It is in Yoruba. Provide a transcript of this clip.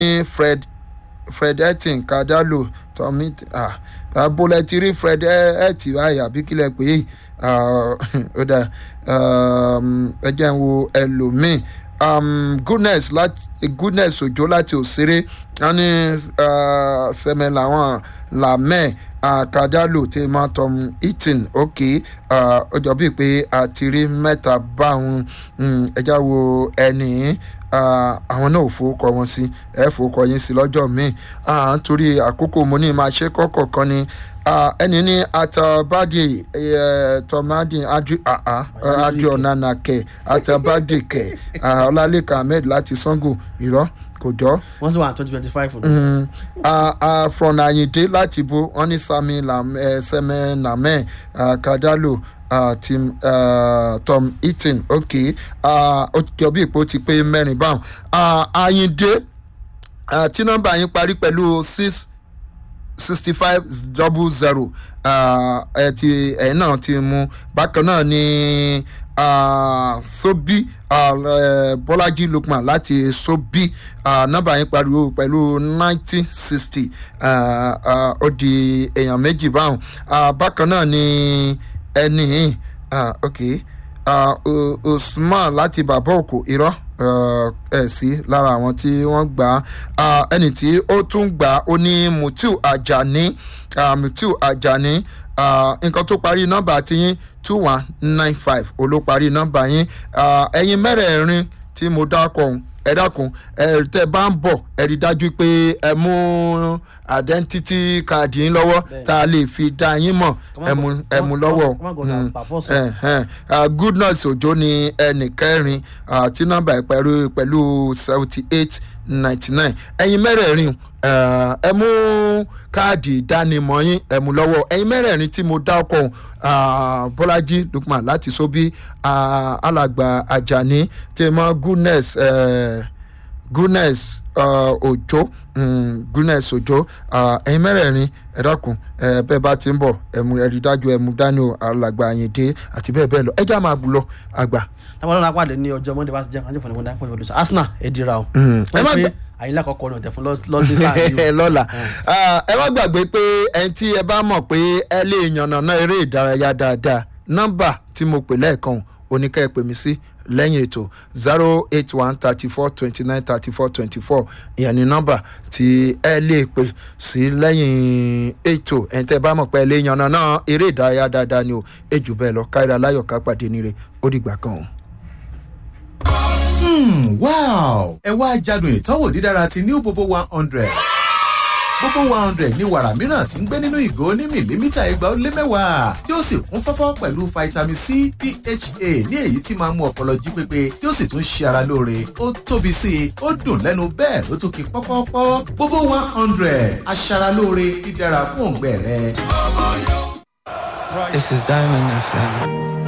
fred fred etin kadalo tommy ah abúlé ti rí fred eti báyìí àbí kílẹ̀ pé ó dà ẹ jẹ́ ń wo ẹlòmíì um, goodness láti goodness òjò láti òṣèré wọn ní sẹmẹ làwọn làmẹ kàdálò tí máa tọm eaton ok ó jọ bíi pé àtìrí mẹ́ta báwọn ẹja wo ẹni àwọn náà ò fowókọ wọn sí ẹ fowókọ yín sí lọ́jọ́ míì nítorí àkókò mo ní máa ṣe kọ́kọ̀ kan ni ẹni ní atabadi tọmadi adi ọ̀nànàkẹ atabadi kẹ ọlálẹ́kà ahmed láti sango irọ́ kò jọ. wọ́n sì wà twenty twenty five. from ayinde láti bo wọ́n ní sami sẹ́mẹ́ namẹ́ kadalo uh, team uh, tom eaton ok ó jọ bí ipò ti pé mẹ́rin báwọn ayinde tí nọ́mbà yín parí pẹ̀lú six sixty five double zero ẹ ti ẹ̀yin náà ti mú bákan náà ni sobi bọ́lájí lukman láti sobi nọ́mbà yín pariwo pẹ̀lú nineteen sixty ó di èèyàn méjì báwọn bákan náà ni ẹni ok usman láti bàbá òkò irọ́ ẹ sí lára àwọn tí wọ́n gbà á ẹni tí ó tún gbà á ó ní mutiu ajani mutiu ajani nǹkan tó parí nọ́mbà tiyín two one nine five olóparí nọ́mbà yín ẹ̀yin mẹ́rẹ̀ẹ̀rin tí mo dákọ̀ ọ̀hún ẹ dákun ẹ tẹ bá ń bọ̀ ẹ rí dájú pé ẹ mú identity card yín lọ́wọ́ tá a lè fi dá yín mọ̀ ẹ mú lọ́wọ́ goodness òjò ni ẹnì kẹrin tí nọ́mbà ẹ pẹ̀lú pẹ̀lú seventy eight ninety nine ẹ̀yin mẹ́rẹ̀ẹ̀rin ẹ mú káàdì ìdánimọ̀ yín ẹ mú lọ́wọ́ ẹ̀yin mẹ́rẹ̀ẹ̀rin tí mo dá ọkọ̀ bọ́lájí lukman láti sóbí alàgbà ajani tèmọ́ goodness goodness òjò goodness òjò ẹ̀yin mẹ́rẹ̀ẹ̀rin ẹ dákun bẹ́ẹ̀ bá ti ń bọ̀ ẹ̀mú ẹ̀rí dájú ẹ̀mú dání alàgbà àyìndé àti bẹ́ẹ̀ bẹ́ẹ̀ lọ ẹjá máa bù lọ àgbà. táwọn ọlọ́run apàdé ní ọjọ́ monday bá ti jẹ́ ajé fún ẹ̀mọ́dá pẹ̀lú olùsọ arsenal ẹ dira o. ẹ má gbà àyìnlá kọ̀ọ̀kan ọ̀nà ọ̀tẹ̀ fún lọ́dún sáà yìí. lọ́la ẹ má gbàgbé pé ẹni tí ẹ bá mọ̀ pé ẹ lè yànnàná eré ìdárayá dáadáa nọ́mbà tí mo pè lẹ́ẹ̀kan oníkẹ́ ẹ pè mí sí lẹ́yìn ètò zero eight one thirty four twenty nine thirty four twenty four ìyẹn ní nọ́mbà tí ẹ lè pè sí lẹ́yìn ètò ẹ̀ń tẹ́ bá mọ̀ pé ẹ lè yànnàná eré ìdárayá dáadáa ni o èjù bẹ́ẹ̀ lọ káyọ̀dá láyọ̀ ká pàdé níre ó dìgbà kan o. Hmm, wow! ẹ wá jádùn ìtọ́wò dídára ti new bobo one hundred gbogbo one hundred ní wàrà mìíràn tí ń gbé nínú ìgò ní mìlímítà igba ó lé mẹ́wàá tí ó sì kún fọ́fọ́ pẹ̀lú vitamin c pha ní èyí tí máa mú ọpọlọ jí pépé tí ó sì tún ṣe ara lóore ó tóbi sí i ó dùn lẹ́nu bẹ́ẹ̀ ló tún kí pọ́pọ́pọ́ gbogbo one hundred aṣara lóore dídára fún òǹgbẹ rẹ. This is Diamond FM.